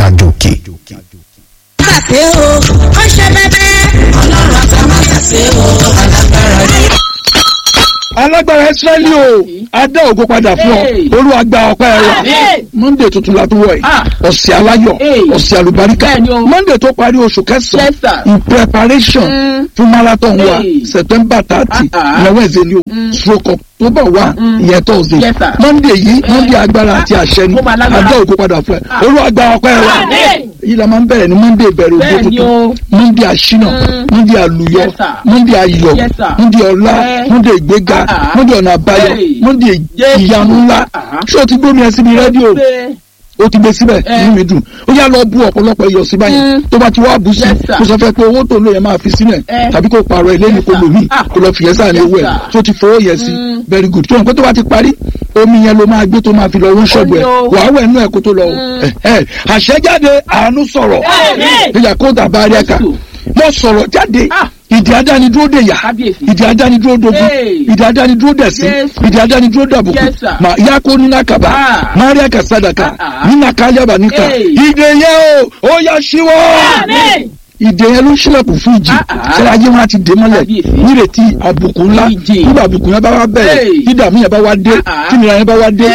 àjòkè. Àṣẹ o, ó ṣe bẹ́bẹ́. Ọlọ́run àtàmátàsé o, alágbára ni. alágbára israẹli o adá ògo padà fún ọ olúwa gba ọpẹ́ rẹ monday tuntun la tún wọ yìí ọ̀sẹ̀ aláyọ̀ ọ̀sẹ̀ àlùbáríkà monday tó parí oṣù kẹsàn-án in preparation fún marathon wa september thirty ìyẹn wednesday ni o stroke october one ìyẹn thursday monday yìí monday agbára àti àṣẹ ni adá ògo padà fún ẹ olúwa gba ọpẹ́ rẹ yìí la máa ń bẹ̀rẹ̀ ní monday ìbẹ̀rẹ̀ ògo tuntun monday àṣínà monday àlùyọ monday ayọ̀ monday ọlá monday ìgbéga monday ọ̀nà àbáyọ monday ìyanu ńlá ṣé o ti gbómi ẹ síbi rédíò o ti gbé síbẹ̀ inú mi dùn ó yá lọ bú ọ̀pọ̀lọpọ̀ iyọ̀ sí báyìí tó bá ti wá bú sí kó sọ fẹ́ pé owó tó ń lò yẹn máa fi sílẹ̀ tàbí kó pààrọ̀ ilé ní kó lò mí kó lọ fìyẹ́ sáà ní owó ẹ̀ tó ti fowó yẹn sí very good tó yẹn pé tó bá ti parí omi yẹn ló máa gbé tó máa fi lọ wọ́n ṣọ́ọ̀bù ẹ̀ wàá wẹ̀ nú ẹ̀ kó tó lọ àṣẹjáde àánú sọ̀rọ̀ ìyá kó dàbá rí ẹ̀ka mo sọ̀rọ̀ jáde ìdí adánidúró dè yá ìdí adánidúró dogun ìdí adánidúró dẹ̀sí ìdí adánidúró dàbùkù mà yá kó nínú àkàbà máríà kàsádàkà nínú àkàlẹ́bà níta ìdè yẹn o ó yá síwọ́ ìdè yẹn ló ṣílẹ̀kùn fún ìjì sẹ́yìn ayé wọn ti dè mọ́lẹ̀ nírètí àbùkù ńlá nígbà àbùkù yẹn bá wá bẹ̀rẹ̀ dídàmú yẹn bá wá dé tìmìlà yẹn bá wá dé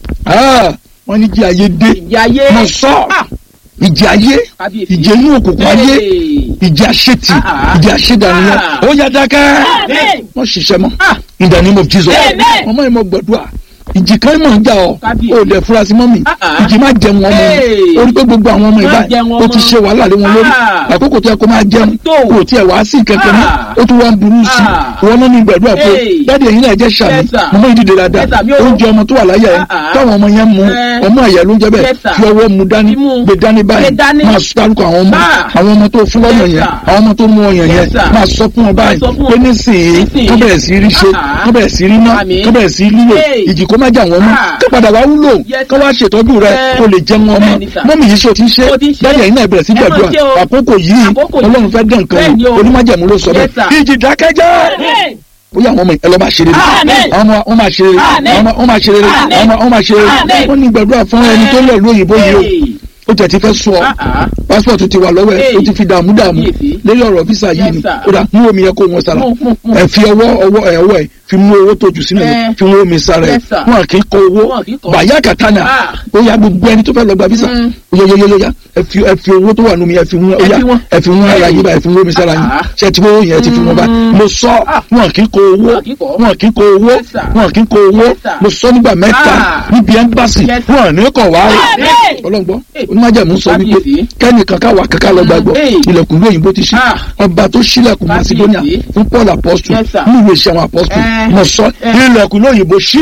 wọ́n ní jí ayé dé mọ̀ sọ́ ìjì ayé ìjì inú òkùnkùn ayé ìjì àṣetì ìjì àṣedànìyàn ó yá dákẹ́ wọ́n ṣiṣẹ́ mọ́ in the name of Jesus ọmọ yẹn mọ gbàdúrà ìjì kan mọ̀ ń jà ọ́ ó dẹ̀ furasí mọ́ mi ìjì má jẹun ọmọ mi orí pé gbogbo àwọn ọmọ ìbá ó ti ṣe wàhálà lé wọn lórí àkókò tó yẹ kó máa jẹun kò tiẹ̀ wá sí kẹ̀kẹ́ mọ́ ó tún wá ń burú sí i wọn náà ní gbàdúrà pé dáàdi ẹ̀yin náà jẹ́ sàmì mọ́mọ́ ìdílé dáadáa oúnjẹ ọmọ tó wà láyà ẹ̀ táwọn ọmọ yẹn mú ọmọ ẹ̀yẹ ló ń jẹ́ bẹ́ẹ̀ fi ọwọ́ mu dání gbé dání báyìí máa sọ dárúkọ àwọn ọmọ àwọn ọmọ tó fún lọ́yàn yẹn àwọn ọmọ tó mú ọyàn yẹn máa sọ fún wọn báyìí pé nísìnyí tó bẹ̀rẹ̀ sí rí ṣe tó bẹ̀rẹ̀ sí rí ná tó bẹ̀rẹ̀ sí lílò ìjì kó má jà wọ́n mọ́ kó padà wá wúlò kó wá ṣètọ́jú rẹ kó lè jẹun ọmọ mọ́mì yìí ṣe o ti ń ṣe dájú ẹ̀yin náà bẹ̀rẹ̀ sí gbàdúrà àkókò yìí ọlọ́run fẹ́ dán nǹkan o onímájẹ̀mú ló sọ bẹ́ẹ̀ ìjì dákẹ́jẹ́ bóyá àwọn ọmọ ẹ lọ máa ṣe rere àwọn ọmọ wọn máa ṣe rere àwọn ọmọ wọn máa ṣe rere àwọn ọmọ wọn máa ṣe rere wọn ní gbàdúrà fún ẹni tó lọ lóyìnbó yìí o ó tẹ̀ ti fẹ́ sọ pásítọ̀tù ti wà lọ́wọ́ ẹ̀ ó ti fi dààmú dààmú lórí ọ̀rọ̀ físà yìí ni ó dà mú omi yẹn kó wọn sára ẹ fi ọwọ́ ọwọ́ ẹ ọwọ́ ẹ fi mú owó tó jù sínú ẹ fi mú omi sára ẹ wọn kì í kọ owó bàyá kàtánà ó yá gbogbo ẹni tó fẹ́ lọ gba físà yóyóyóyóyá ẹ fi ẹ fi owó tó wà nù mí ẹ fi mú ó yá ẹ fi mú ara yín bá ẹ fi mú omi sára yín ṣe ti owó yẹn ẹ ti fi wọn bá mo sọ wọn kì í kọ owó wọn kì í kọ owó wọn kì í kọ owó mo sọ nígbà mẹ́ta níbi ẹmbásì wọn ní kọ wá ọlọ́ngbọ́n onímọ̀jẹ̀mú sọ wípé kẹ́nìkan káwa kankan lọ gbàgbọ́ ilẹ̀kùn lóyìnbó ti ṣí ọba tó ṣílẹ̀kùn macedonia fún paul apostle ní ìwé ìṣẹ́ àwọn apostle mo sọ ilẹ̀kùn lóyìnbó ṣí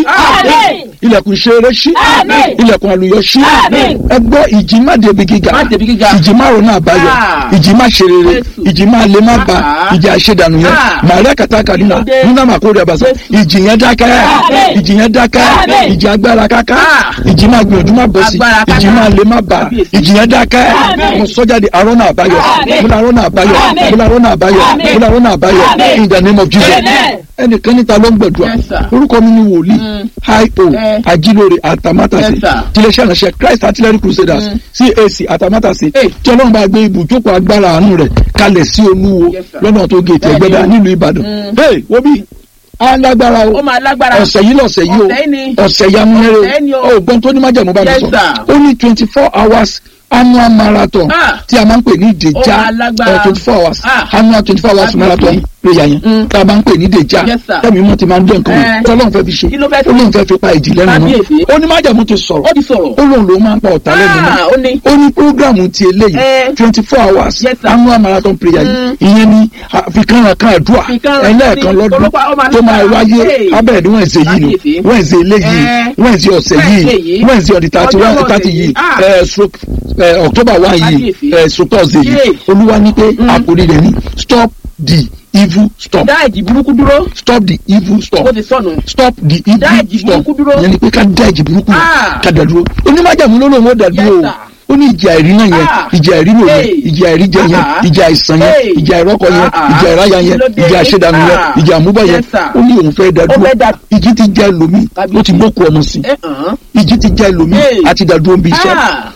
ilẹ̀kùn ṣeré ṣí ilẹ̀kùn àlùyọ ṣí ẹ gbọ́ ìjì má débi gíga ìjì má ronú àbáyọ ìjì má ṣe rere ìjì má lè má ba ìjì àṣedànù yẹn màríà kàtàkà nínú nínú àmàkórè àbàṣà ìjì yẹn dákẹ́ ìjì yẹn dákẹ́ ìjì agbára káká ìjì má gbìyànjú má bọ̀ sí ìjì má lè má ba ìjì yẹn dákẹ́ mo sọ jáde arọ́nà àbáyọ mo lọ arọ́nà àbáyọ mo lọ arọ́nà àbáyọ mo lọ arọ́nà àbáyọ in the name of Jesus ẹnìkan níta ló ń gbàdúrà orúkọ mi ni wòlíì hi-o ajilore atamátàsé tiléeṣẹ́ ìránṣẹ́ Christ Artillery Crusaders CAC atamátàsé tí ọlọ́run bá gbé ibùjókòó agbára àánú rẹ̀ kalẹ̀ sí olúwo lọ́nà tó gé ètò ẹgbẹ́dá nílùú Ìbàdàn hey wobi alágbára o ọ̀sẹ̀ yìí lọ̀sẹ̀ yìí o ọ̀sẹ̀ yìí amúnẹ́rẹ́ o ògbọ́n tó ní májàmú bá mi sọ ó ní twenty four hours annual marathon tí a máa ń pè ní ìdèjà twenty four hours annual twenty four hours marathon prayer yẹn tá a máa ń pè ní ìdèjà tẹ́mi mọ́ ti máa ń dán nǹkan wọn tí ọlọ́run fẹ́ fi ṣe ọlọ́run fẹ́ fi pa ìjì lẹ́nu mọ́ ó ní májàmú ti sọ̀rọ̀ ó lóun ló máa ń pa ọ̀tá lẹ́nu mọ́ ó ní programu ti eléyìí twenty four hours annual marathon prayer yìí ìyẹn ni àfikànràn kan àdúrà ẹlẹ́ẹ̀kan lọ́dún tó máa wáyé abẹ́ẹ̀dì wẹ̀nsẹ̀ yìí ni wẹ̀nsẹ̀ eléyìí wẹ̀nsẹ̀ ọ̀sẹ̀ yìí wẹ̀nsẹ̀ ọ̀dì thirty one thirty yìí stroke october one yìí stroke thursday yìí olúwa ní pé àkòrí rẹ̀ ní stop the evil stop. dá ìjì burúkú dúró. stop the evil stop. ó ti sọnù. stop the evil dá ìjì stop. burúkú dúró. yẹn ni pé ká dá ìjì burúkú yẹn ká dá dúró. onímọ̀jàmú ló lóun ó dá dúró o ó ní ìjà ìrí náà yẹn ìjà ìrí lò yẹn ìjà ìrí jẹ yẹn ìjà àìsàn yẹn ìjà ìrọ́kọ yẹn ìjà ìráyà yẹn ìjà àṣedànù yẹn ìjà àmúbọ̀ yẹn ó ní òun fẹ́ dá dúró ìjì ti já ẹlòmíì ó ti gbókù ọmọ sí ìjì ti já ẹlòmíì àti dá dúró ń bí iṣẹ́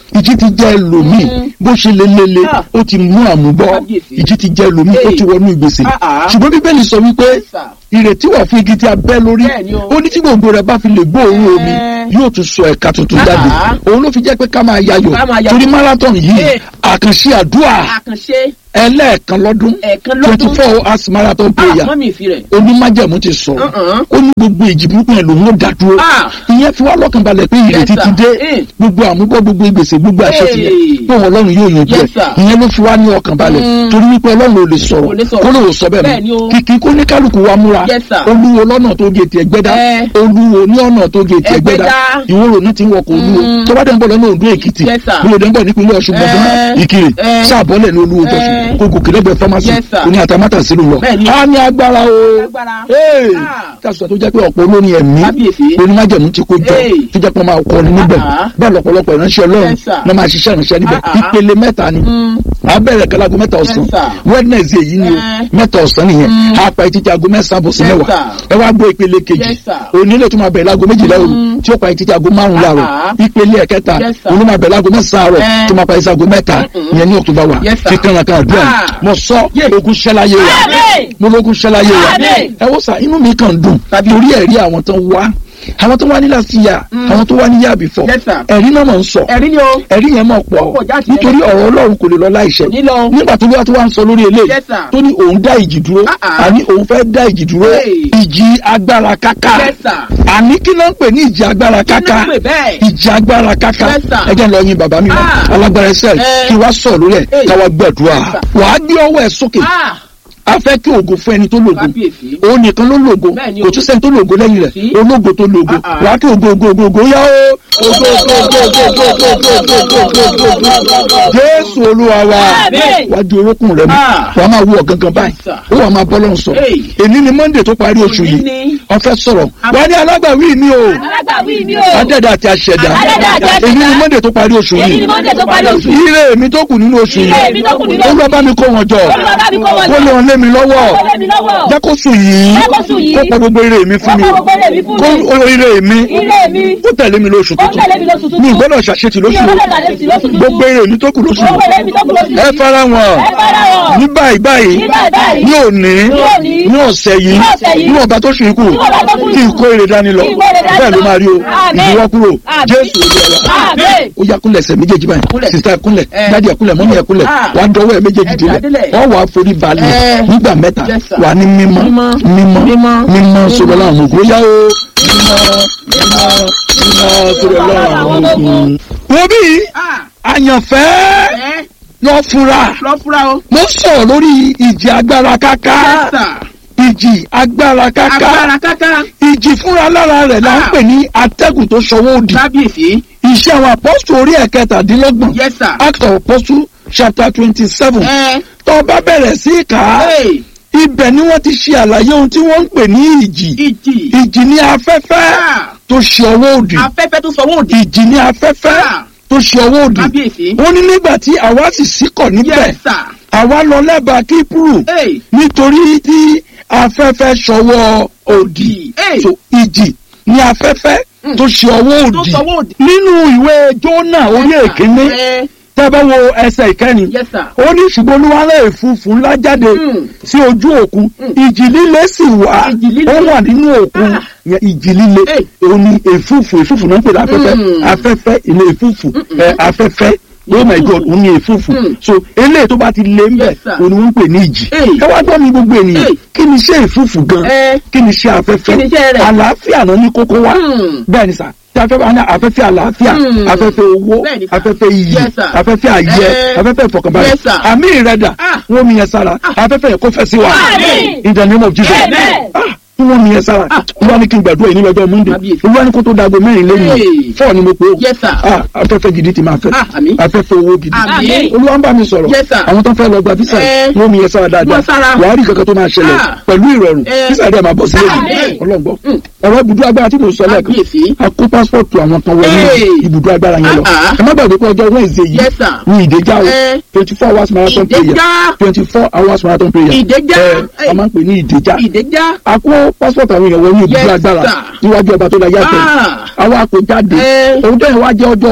ìjì ti jẹ́ ẹlòmíì bó ṣe lelele Ah. ó ti mú àmúbọ́ Kábíyèsí. ìjì ti jẹ́ ẹlòmíì ó Hey. ti wọnú ìgbésẹ̀ Ah, ah. ṣùgbọ́n bíbélì sọ wípé Yes, sir. ìrètí wà fún igi tí a bẹ́ lórí Bẹ́ẹ̀ni o. ó ní tí gbòǹgbò rẹ̀ bá fi lè gbóòórùn omi Eh. yóò tún sọ ẹ̀ka tuntun Ah, jáde ah. òun ló fi jẹ́ pé ká máa yayọ̀ Ká máa yayọ̀. torí marathon yìí Eh. àkànṣe àdúrà àkànṣe ẹlẹ́ẹ̀kan lọ́dún ẹ̀ẹ̀kan twenty lọ́dún four hours marathon prayer mọ́mí ìfi rẹ̀ onímájẹ̀mú ti sọ̀rọ̀ Uh-uh. ó ní gbogbo ìjì burúkú yẹn lòun ó dá dúró Ah. ìyẹn fi wá lọ́kàn balẹ̀ pé ìrètí Yes, ti sir. dé Eh. gbogbo àmúbọ́ gbogbo ìgbésẹ̀ gbogbo àṣetì yẹn Hey. pé wọn ọlọ́run yóò yanjú ẹ̀ Yes, sir. ìyẹn ló fi wá ní ọkàn balẹ̀ Mm. torí wípé ọlọ́run ò lè sọ̀rọ̀ Kò lè sọ̀rọ̀. kó lóò sọ bẹ́ẹ̀ Bẹ́ẹ̀ ni mọ́ o. kìkì kó ní kálukú wa múra Yes, sir. olúwo lọ́nà tó gètè ẹgbẹ́dá Eh. olúwo ní ọ̀nà tó gètè ẹgbẹ́dá Ẹgbẹ́dá. ìwòrò ní ti ń wọkọ̀ olúwo Mm. tó bá dẹ̀ ń bọ̀ lọ́nà òǹdó èkìtì Yes, sir. bí o dẹ̀ ń bọ̀ nípínlẹ̀ ọ̀ṣun gbọ̀ngàn Eh. ìkirè Eh. sáàbọ̀lẹ̀ ní olúwo jọ̀sùn Eh. kó gòkè lẹ́gbẹ̀ẹ́ fámásì Yes, sir. oní àtàmátà sílùú lọ Bẹ́ẹ̀ ni. a ní agbára o Agbára. Hey! Ah. kásùtà tó jẹ́ pé ọ̀pọ̀ olórin ẹ̀mí Kábíyèsí. onímájẹ̀mú ti kó jọ Hey. tó jẹ́ pé wọ́n máa kọrin níbẹ̀ Ah. bẹ́ẹ̀ lọ́pọ̀lọpọ̀ ìránṣẹ́ ọlọ́run Yes, sir. náà máa ṣiṣẹ́ ìránṣẹ́ níbẹ̀ Ah, ah. ìpele mẹ́ta ni Mm. a bẹ̀rẹ̀ kalago mẹ́ta ọ̀sán Yes, sir. wednesday yìí ni o Eh. mẹ́ta ọ̀sán nìyẹn Mm. a pa etí tí aago mẹ́sàn-án bọ̀ sí Yes, mẹ́wàá sir. ẹ wá gbọ́ ìpele kejì Yes, sir. onílé tó máa bẹ̀rẹ̀ láago méjìlá òru Mm. tí ó pa etí tí aago márùn-ún láàrọ̀ Ah, ìpele ẹ̀kẹta Yes, sir. olú máa bẹ̀rẹ̀ láago mẹ́sàn-án àárọ̀ Eh. tó máa pa etí aago mẹ́ta Mm-mm. ìyẹn ní october wa Yes, sir. fi kànlá kan àdúrà Ah. mo sọ Yeah. ogun ṣẹláyé wa Àmín. mo lógun ṣẹláyé wa Àmín. ẹ wò sá inú mi kàn dùn Tàbí- torí ẹ̀rí àwọn tó wá àwọn tó wá ní last year Mm. àwọn tó wá ní year before Yes, sir. ẹ̀rí náà mọ̀ ń sọ ẹ̀rí ni o ẹ̀rí yẹn mọ̀ Ó pọ̀ pọ̀ jáde nítorí lẹ́yìn. ọ̀rọ̀ ọlọ́run kò lè lọ láìṣẹ kò ní lọ nígbà tó wá tó wá ń sọ lórí eléyìí Yes, sir. tó ní òun dá ìjì dúró Ah, ah. àní òun fẹ́ dá ìjì dúró Hey. ìjì agbára káká Yes, sir. àní kí ló ń pè ní ìjì agbára kí ló káká ń pè bẹ́ẹ̀ ìjì agbára káká Yes, sir. ẹ jẹ́ ń lọ yin bàbá mi mọ́ Ah. alágbára ẹsẹ̀ Eh. kí wá sọ̀ lórí ẹ̀ Hey. káwá gbàdúrà Yes, sir. wàá gbé ọwọ́ ẹ̀ sókè Ah, a fẹ́ kí ògo fún ẹni tó lògo kábíyèsí òun nìkan ló lògo Bẹ́ẹ̀ni kò o. tún sẹ́ni tó lògo lẹ́yìn rẹ̀ Sí. ológo tó lògo Ah, ah. wàá kí ògo ògo ògo ògo yá o ògo ògo ògo ògo ògo ògo ògo ògo ògo ògo ògo jésù olúwa wa Àmín. wàá di orókùn rẹ mú Ah. wàá máa wú ọ̀gángan báyìí Yes, sir. ó wàá máa bọ́ lọ́hùn sọ Hey. èní ni monday tó parí oṣù Òní yìí ni. ọ̀fẹ́ sọ̀rọ̀ Am- wàá ní alágbàwí mi o alágbàwí mi o. adẹ́dà àti aṣẹ̀dá Adẹ́dà àti aṣẹ̀dá. èní ni monday tó parí oṣù èyí yìí ni monday tó parí oṣù. ire mi tó kù nínú oṣù Ire mi yìí tó kù nínú oṣù olúwa bá mi kó wọn jọ Olúwa bá mi kó wọn jọ. kó lè wọn lé mi lọ́wọ́ Kó lé mi lọ́wọ́. jẹ́ kó sùn yìí Jẹ́ kó sùn yìí. kó pọ̀ gbogbo ire mi fún Kó mi pọ̀ gbogbo ire mi fún mi. kó ire mi Ire mi. kó tẹ̀lé mi lóṣù Kó tuntun tẹ̀lé mi lóṣù tuntun. mi ìgbọ́dọ̀ ṣàṣetì lóṣù Mi ò gbọ́dọ̀ ṣàṣetì lóṣù tuntun. gbogbo ire mi tó kù lóṣù Gbogbo ire mi tó kù lóṣù ẹ yìí. fara wọn Ẹ fara wọn. ní báyìí báyìí Ní báyìí báyìí. ní òní Ní òní. ní ọ̀sẹ̀ yìí Ní ọ̀sẹ̀ yìí. ní ọba tó ṣe ikú Ní ọba tó ṣe kí n ikú. kó ire dání lọ Kí n kó ire dání bẹ́ẹ̀ ló lọ. máa rí o Àmín. ìdíwọ́ kúrò Àmín. jésù olúwa Àmín. ó yá kúnlẹ̀ ẹsẹ̀ méjèèjì báyìí Kúnlẹ̀. sista ẹ̀ kúnlẹ̀ Eh. dádì ẹ̀ kúnlẹ̀ mọ́mí ẹ̀ kúnlẹ̀ Ah. wà á dọwọ́ ẹ̀ méjèèjì Ẹ délẹ̀ dádílẹ̀. wọ́n wà á forí balẹ̀ Eh. nígbà mẹ́ta Yes, sir. wà á ní mímọ́ Mímọ́. mímọ́ Mímọ́. mímọ́ sọ̀rọ̀ láwọn ògùn ó yá o mímọ́ mímọ́ mímọ́ sọ̀rọ̀ láwọn ògùn. wo bí Ah, àyànfẹ́ ẹ lọ fura lọ fúra o mo sọ̀rọ̀ lórí ìjì agbára káká Yes, sir. ìjì agbára káká agbára káká ìjì fúnra lára rẹ̀ là ń Ah. pè ní atẹ́gùn tó ṣọwọ́ òdì kábíyèsí iṣẹ́ àwọn apọ́sù orí ẹ̀kẹtàdínlọ́gbọ̀n yes sir act of apostle chapter twenty seven ẹ tó o bá bẹ̀rẹ̀ sí í kà á hey ibẹ̀ ni wọ́n ti ṣe àlàyé ohun tí wọ́n ń pè ní ìjì ìjì ìjì ní afẹ́fẹ́ Ah, tó ṣe ọwọ́ òdì afẹ́fẹ́ tó sọwọ́ òdì ìjì ní afẹ́fẹ́ Ah. tó ṣe ọwọ́ òdì kábíyèsí wọ́n ní nígbà tí àwa sì síkọ̀ níbẹ̀ yes sir àwa lọ lẹ́bàá kíprù hey nítorí tí afẹ́fẹ́ ṣọwọ́ òdì Hey. so ìjì ní afẹ́fẹ́ tó ṣe ọwọ́ tó òdì sọwọ́ òdì nínú ìwé jónà orí Yes, sir. èkíní Eh, tẹ́ bá wo ẹsẹ̀ ìkẹrin yes sir ó ní ṣùgbọ́n olúwalẹ̀ èfúfú ńlá jáde Mm. sí ojú òkun Mm. ìjì líle sì wà Ìjì líle. ó wà nínú òkun Ah. yẹn ìjì líle Hey. òun ni èfúfú èfúfú náà ń pè ní afẹ́fẹ́ Mm. afẹ́fẹ́ ilé èfúfú ẹ afẹ́fẹ́ oh my god òun ni èfúfú Mm. so eléyìí tó bá ti lé ńbẹ Yes, sir. òun ni wọ́n ń pè ní ìjì Hey. ẹ wá gbọ́ mi gbogbo ènìyàn Hey. kí ni iṣẹ́ èfúfú gan ẹ kí ni iṣẹ́ afẹ́fẹ́ Kí ni iṣẹ́ rẹ̀? àlàáfíà náà ní kókó wá Mm. bẹ́ẹ̀ ni sà tí afẹ́fẹ́ wa ní afẹ́fẹ́ àlàáfíà Mm. afẹ́fẹ́ owó Bẹ́ẹ̀ ni sà. afẹ́fẹ́ iyì Yes, sir. afẹ́fẹ́ àyẹ Eh. afẹ́fẹ́ ìfọ̀kànbalẹ̀ Yes, sir. àmì ìrẹ́dà Ah. wọ́n mi yẹn sára afẹ́fẹ́ yẹn kó fẹ́ sí wa Àmín. in the name of Jesus Amen. Ah, wọ́n mi yẹn sára Ah. olúwa ní kí n gbàdúrà yìí ní lọ́jọ́ monday Kábíyèsí. olúwa ní kó tó dago mẹ́rin lẹ́yìn Hey. fọ́ọ̀ ni mo pè ó yes sir Ah, afẹ́fẹ́ gidi ti máa fẹ́ Ah, àmín. afẹ́fẹ́ owó gidi Àmín. olúwa ń bá mi sọ̀rọ̀ Yes, sir. àwọn tó ń fẹ́ lọ gba físà Eh. wọ́n mi yẹn sára dáadáa Wọ́n sára. wàá rí kankan tó máa ṣẹlẹ̀ Ah. pẹ̀lú ìrọ̀rùn Eh. físà dẹ̀ máa bọ̀ sílẹ̀ Àmín. ọlọ́gbọ́ Mm. ọ̀rọ̀ ibùdó agbára tí mo sọ lẹ́ẹ̀kan kábíyèsí a kó pásítọ̀tù àwọn kan wọlé Hey. ibùdó agbára yẹn lọ Ah, ah. ẹ má gbàgbé pé ọjọ́ Wednesday yìí Yes, sir. ní ìdèjà o Eh. twenty four hours marathon prayer ìdẹ́já twenty four hours marathon prayer Ìdèjà. ẹ a máa ń pè ní ìdèjà ìdẹ́já a kó pásítọ̀tù àwọn èèyàn wọlé ibùdó Yes, agbára sir. níwájú ọba tó la yàtọ̀ Ah. àwa kò jáde Eh. òun tó yẹn wá jẹ́ ọjọ́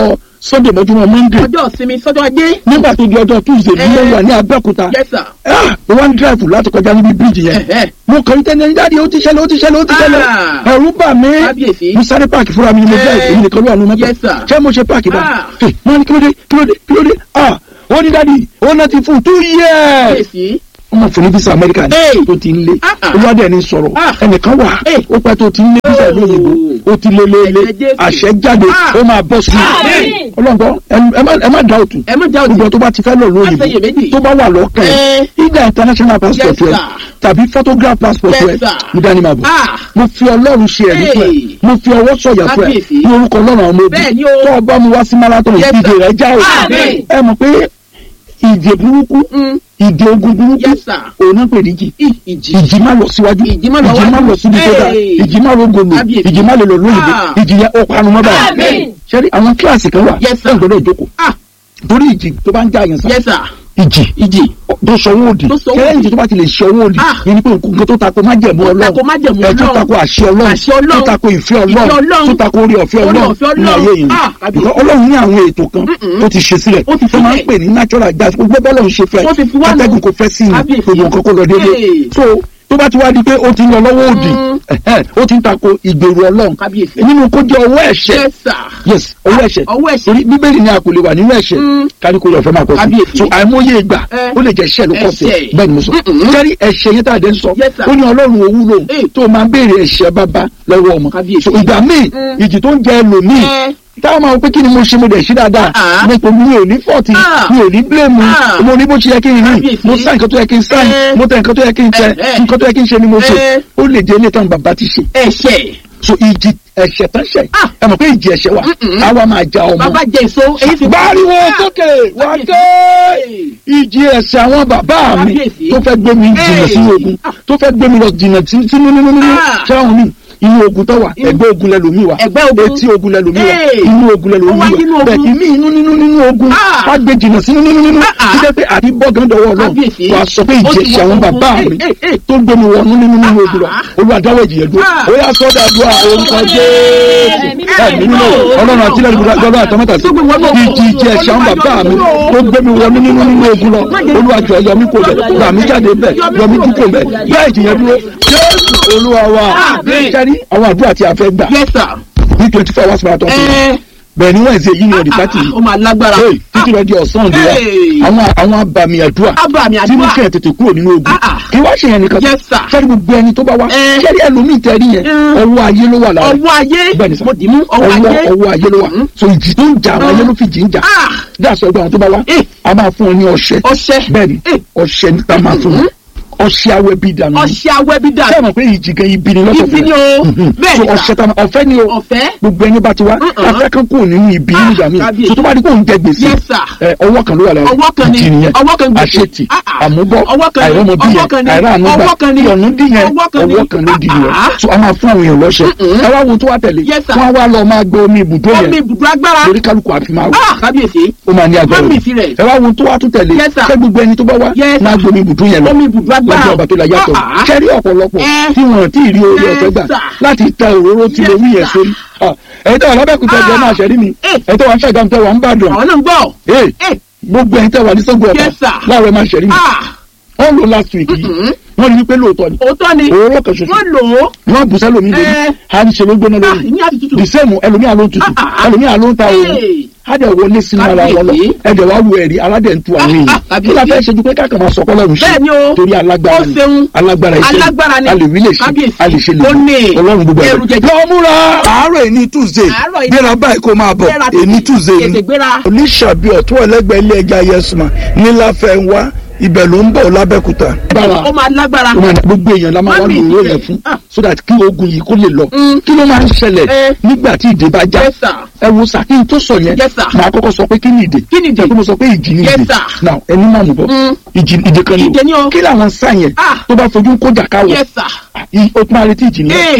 sunday mọ́júmọ́ monday ọjọ́ ìsinmi sọ́jọ́ ajé. nígbà tó di ọjọ́ tuesday bí Eh. mo wà ní abẹ́òkúta yes sir. Ah, mo wá ń drive láti kọjá níbi bíríìjì yẹn Ẹ̀hẹ́. mo kàn ń tẹ́lẹ̀ jáde ó ti ṣẹlẹ̀ ó ti ṣẹlẹ̀ ó ti ṣẹlẹ̀ Ah. ẹ̀rù bà mí Kábíyèsí. mo sáré páàkì fúnra mi ni mo Eh. drive èmi nìkan ló wà nínú mọ́tò Yes, sir. ṣé mo ṣe páàkì bá Ah. mo ní kílódé kílódé kílódé ah ó ní dádì ó náà ti fún two years kábíyèsí. wọ́n máa fún ní visa america ní Hey. tó ti ń lé Ah, ah. olùwádìí ẹni sọ̀rọ̀ Ah. ẹnìkan wà Hey. ó pẹ́ tó ti ń lé visa ìlú òyìnbó ó ti lé lé lé Ẹ̀jẹ̀ Jésù. àṣẹ jáde Ah. ó máa bọ́ sí i Àmín. ọlọ́gbọ́n ẹ má- ẹ má dá òtún ẹ má já òtún. gbogbo tó bá ti fẹ́ lọ Má ṣe lóyìnbó iyèméjì. tó bá wà lọ́kàn ẹ̀ Eh. ìgbà international passport Yes, rẹ sir. tàbí photograph passport Yes, rẹ sir. ní dání máa bọ̀ Ah. mo fi ọlọ́run ṣe ẹ̀rí fún ẹ Hey. mo fi ọwọ́ sọ̀yà fún ẹ Kábíyèsí. ní orúkọ ọlọ́run àwọn ọmọ Bẹ́ẹ̀ ni ogun o. tó o bá mu wá sí marathon Yes, ìdè sir. rẹ já o Àmín. ẹ mọ̀ pé ìdè burúkú Mm. ìdè ogun burúkú Yes, sir. òun náà pè ní jì Ì- ìjì. ìjì má lọ síwájú Ìjì má lọ ìjì má wájú. lọ síbi tó dáa Hey. ìjì má lọ gòlò Kábíyèsí. ìjì má lè lọ lóyìnbó Ah. ìjì yẹn ó panu mọ́ báyìí Àmín. ṣẹ́rí àwọn kíláàsì kan wà Yes, sir. ẹ̀ gbọ́dọ̀ jókòó Ah. torí ìjì tó bá ń já àyàn sá yes sir. ìjì ìjì. tó sọwọ́ òdì Tó sọwọ́ kẹ́lẹ́ òdì. ìjì tó bá ti lè sọwọ́ òdì Ah. yẹn ni pé nǹkan tó tako májẹ̀mú Tó ọlọ́run tako májẹ̀mú ẹ̀ tó Ọlọ́run. tako àṣẹ ọlọ́run Àṣẹ Ọlọ́run. tó tako ìfẹ́ Ìfẹ́ ọlọ́run Ọlọ́run. tó tako orí ọ̀fẹ́ Orí ọlọ́run ọ̀fẹ́ ní ayé Ọlọ́run. yìí Ah, kábíyèsí. Because ọlọ́run ní àwọn ètò kan Mm-mm. tó ti ṣe sílẹ̀ Ó ti tó máa ń sílẹ̀. pè ní natural gas gbogbo bọ́lọ̀ ń ṣe fẹ́ Ó ti fi wá nù. atẹ́gùn kò fẹ́ sí i Kábíyèsí. gbogbo nǹkan kó lọ déédéé Hey. so tó bá ti wá di pé ó ti ń lọ lọ́wọ́ òdì Mm. ẹ̀hẹ́, ó ti ń tako ìgbèrú ọlọ́run Kábíyèsí. nínú kó jẹ́ ọwọ́ ẹ̀ṣẹ̀ yes sir. yes ọwọ́ ẹ̀ṣẹ̀ ọwọ́ ẹ̀ṣẹ̀. torí bíbélì ni a kò lè wà nínú ẹ̀ṣẹ̀ Mm. kárí kó lọ fẹ́ máa pọ̀ sí Kábíyèsí. so àìmọye ìgbà Eh. ó lè jẹ́ ẹ̀ṣẹ̀ ló kọ̀ sí Ẹ̀ṣẹ̀. bẹ́ẹ̀ ni mo sọ Mm-mm. kẹ́rí ẹ̀ṣẹ̀ yẹn tá a dé ń sọ Yes, sir. ó ní ọlọ́run owó lò Eh. tó máa ń béèrè ẹ̀ṣẹ̀ bàbá lọ́wọ́ ọmọ Kábíyèsí. so ìgbà míì Mm. ìjì tó ń jẹ ẹlòmíì Eh. táwọn máa wọ pé kí ni mo ṣe mo dẹ̀ ṣe dáadáa Ah. nípa mi ò ní fọ́ọ̀tì Ah. mi ò ní bílẹ̀mù Ah. mo ní bó ṣe yẹ kí n rìn Kábíyèsí. mo sá nǹkan tó yẹ kí n sá Eh. mo tẹ nǹkan tó yẹ kí n tẹ Eh, eh. nǹkan tó yẹ kí n ṣe ni mo ṣe Eh. ó lè jẹ́ ilé tán bàbá ti ṣe ẹ̀ṣẹ̀. so ìjì ẹ̀ṣẹ̀ tán ṣẹ̀ Ah. ẹ mọ̀ pé ìjì ẹ̀ṣẹ̀ wà Mm-mm. àwa máa ja ọmọ bàbá jẹ èso èyí fi. gbáriwo Ah. sókè wá Kábíyèsí. ké ìjì ẹ̀ṣẹ̀ àwọn bàbá mi Kábíyèsí. tó fẹ́ gbé mi jìnnà Hey. sínú ogun tó fẹ́ gbé mi lọ jìnnà sí- sínú nínú nínú Ah. ṣáwọn mi inú ogun tó wà Inú- ẹgbẹ́ ogun lẹ́lòmí wa Ẹgbẹ́ ogun. etí ogun lẹ́lòmí wa Hey. inú ogun Ó lẹ́lòmí wá nínú wa ogun. bẹ́ẹ̀ ìmí inú nínú nínú ogun Ah. wá gbé jìnnà sínú nínú nínú Ah, ah. títẹ́ pé àti bọ́gán dọwọ́ ọlọ́run Kábíyèsí. wà sọ pé Ó ìjì ti ẹ̀ṣẹ̀ wọ àwọn ogun. bàbá Hey, mi hey, hey. tó gbé mi wọnú nínú nínú ogun lọ Ah. olùwàdáwọ̀ ìjìyẹ dúró Ah. ó yà sọ́dà dúrà orúkọ jésù Ẹ̀mí ẹ̀mí mímọ́ ọlọ́run àti ilẹ̀ ìbúra gbọ́dọ̀ àtọ́mọ́tà sí ìjì ìjì ẹ̀ṣẹ̀ àwọn bàbá mi tó gbé mi wọnú nínú nínú ogun lọ olùwàjọ yọmí kò bẹ̀ gbà mí jáde bẹ̀ yọmí kú kò bẹ̀ bẹ́ẹ̀ ìjìyẹ dúró jésù olúwa wa Àmín. kẹ́rí àwọn àdúrà tí a fẹ́ gbà yes sir. ní twenty four hours marathon ẹ bẹ́ẹ̀ ni wọ́n ṣe yí ni ọ̀dì pátì ó máa lágbára. Hey, títí lọ di ọ̀sán òde wa Hey. àwọn àwọn abàmì àdúrà Abàmì tí mo àdúrà. kẹ́ ẹ̀ tètè kúrò nínú ogun Ah, ah. kí wá ṣe yẹn nìkan Yes, sir. sẹ́ni gbogbo ẹni tó bá wá Eh. sẹ́ni ẹlòmíì tẹ́rí yẹn Mm. ọwọ́ ayé ló wà lára ọwọ́ ayé Bẹ́ẹ̀ni sà. mo dì mú ọwọ́ ọwọ́ ayé. ọwọ́ ayé ló wà Mm. so ìjì tó ń jà àwọn ayé ló fi jì ń jà Ah. dáàsọ ẹgbẹ́ àwọn tó bá wá Eh. a máa fún ọ ní ọṣẹ ọṣẹ. bẹ́ẹ̀ni Eh. ọṣẹ níta máa fún ọ ọṣẹ awẹ bíi dànù ọṣẹ awẹ́bí dà. sẹ́wọ̀n pé ìjì gan ibi ni lọ́sọ̀ Ibi ni o. Bẹ́ẹ̀ni so sà. ọṣẹ tá ọ̀fẹ́ ni o ọ̀fẹ́. gbogbo ẹni bá ti wá Mm-mm. afẹ́ kan kúrò nínú ibi Ah, nígbà míì kábíyèsí. so tó bá di kó ń jẹ gbèsè Yes, sir. ẹ, ọwọ́ kan ló wà lára Ọwọ́ kan ni. ìjì nìyẹn Ọwọ́ kan gbèsè. àṣetì Ah, ah. àmúbọ̀ Ọwọ́ kan ni. àìrọ́mọbí Ọwọ́ kan yẹn ni. àìráàánúgbà Ọwọ́ kan ni. ìyọ̀nù dín yẹn Ọwọ́ kan ni. ọwọ́ kan ló di yẹn Ah, ah. so a máa fún àwọn èèyàn lọ́ṣẹ Mm-mm. ẹ wá wo tó wá tẹ̀lé Yes, sir. wọ́n á wá lọ máa gbé omi ibùdó omi yẹn ibùdó agbára. lórí kálukú àfi máa wò Ah, kábíyèsí. ó máa ní agbára Má mì o. sí rẹ̀. ẹ wá wo tó wá tún tẹ̀lé Yes, sir. ṣé gbogbo ẹni tó bá wá Yes, máa sir. gbé omi ibùdó yẹn lọ omi ibùdó agbára. lọ́jọ́ ọba tó la yàtọ̀ Ah, ah. kẹ́rí ọ̀pọ̀lọpọ̀ Eh. tí wọ́n ti rí orí Yes, ọ̀fẹ́ gbà sir. láti ta òróró tí Yes, mo wí yẹn sir. sórí Ah, ẹ̀yin tó wà lábẹ́kúta Ah. jẹ́ máa ṣẹ̀rí mi Eh. ẹ̀yin tó wà ń ṣàgàm tẹ́ wà ń bàdàn àwọn náà ń gbọ́. Hey, Eh, gbogbo ẹ̀yin tẹ́ wà ní sọ́gbọ̀ ọ̀tà Yes, sir. láàárọ̀ ẹ̀ máa ṣẹ̀rí mi ah, wọ́n lò last week yìí Mm-mm. wọ́n rí wípé lóòótọ́ ni òótọ́ ni. òróró kan ṣoṣo wọ́n lò ó. wọ́n bù sẹ́lómi lórí Eh. à ń ṣe ló gbóná Ah, lórí ìní àti tútù. the same ẹlòmíà ló ń tutù Ah, ah, ah. ẹlòmíà ló ń ta òru Hey. adẹ wọlé sínú ara wọn lọ Kábíyèsí. ẹdẹ wá wo ẹ̀rí aládẹ ń tu àwọn Ah, èèyàn ah, kí la fẹ́ ṣe ju pé káàkiri máa sọkọ́ lọ́rùn ṣe Bẹ́ẹ̀ni o. torí alágbára Ó ni ṣeun. alágbára iṣẹ́ Alágbára ni. a lè wí lè ṣe Kábíyèsí. a lè ṣe lè Ó ní. ọlọ́run gbogbo Ẹrù ẹ̀rọ. jẹjẹ. lọ múra àárọ̀ èní tuesday Àárọ̀ èní. gbéra báyìí kó máa bọ̀ Gbéra tètè. èní tuesday Tètè gbéra. oníṣàbí ọ̀tún ẹlẹ́gbẹ̀ẹ́ ilé ẹja yẹsùmá níláfẹ́ ń wá ibẹ̀ ló ń bọ̀ lábẹ́kúta. ó máa lágbára. ó máa ní gbogbo èèyàn la máa wá Mami, lòró ìdílé. yẹn fún Ah. so that kí ogun yìí kó lè lọ Mm. kí ló máa ń ṣẹlẹ̀ Eh. nígbà tí ìdè bá já Yes, sir. ẹ wo sà kí n tó sọ yẹn Yes, sir. màá kọ́kọ́ sọ pé kí ni ìdè Kí ni ìdè? Jẹ́ pé mo sọ pé ìjì ni Yes, ìdè sir. now ẹni máa mú bọ́ Mm. ìjì ìdè kan ni Ìdè ni o. kí làwọn sá yẹn Ah. tó bá fojú kó jà káwọ̀ Yes, sir. ó tún máa retí ìjì ni Hey.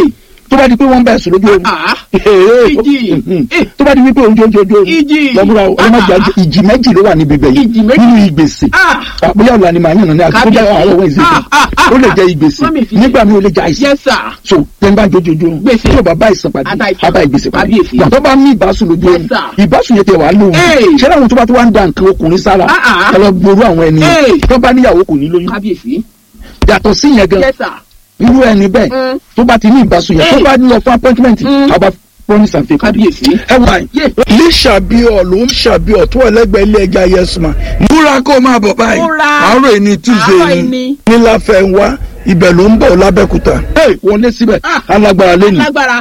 tó bá di pé wọ́n bẹ̀ sùn lójú oorun Ah. Ee, Ìjì. mhm. tó bá di wípé oúnjẹ oúnjẹ ojú oorun Ìjì. lọ́múra o ọlọ́mọdé Ah. àjẹ ìjì méjì ló wà níbi ibẹ̀ yìí Ìjì méjì. nínú ìgbèsè Ah. àbúyá ọ̀la ni màá yànnà ní àti kó jẹ́ Kábíyèsí. àwọn ọ̀wọ́ ìsìn Ah, ah, ah, ó lè jẹ́ ah. ìgbèsè Mọ́mì fi- nígbà mi ò lè jẹ́ àìsàn yes sir. so tẹ́ni bá jojú ojú oorun Gbèsè. tí ò bá bá ìsàn pàdé Àtàìsàn. àbá ìgbèsè pàdé Kábíyèsí. gbàtọ́ bá ní ìbásùn lójú oorun Yes, sir. ìbásùn yẹn tẹ wàá lóhun Hey. ṣé láwọn tó bá tó wá ń da nǹkan ọkùnrin sára Ah, ah. ẹ lọ gbòòrò àwọn ẹni Hey. tó bá níyàwó kò ní lóyún kábíyèsí. yàtọ̀ sí yẹn gan yes sir. irú ẹni bẹ́ẹ̀ Mm. tó bá ti ní ìbásùn yẹn tó Hey. bá lọ fún appointment Mm. àbá promise and fake kábíyèsí. ẹ wà Yeah. ní ṣàbíọ̀ ló ń ṣàbíọ̀ tó ẹlẹ́gbẹ̀ẹ́ ilé ẹja yẹsùmá múra kó máa bọ̀ báyìí Múra. àárọ̀ ẹni tuesday Àárọ̀ ni ẹni. ní láfẹ́ ń wá ibẹ̀ ló ń bọ̀ lábẹ́kúta wọlé síbẹ̀ Ah. alágbára lẹ́nu lágbára.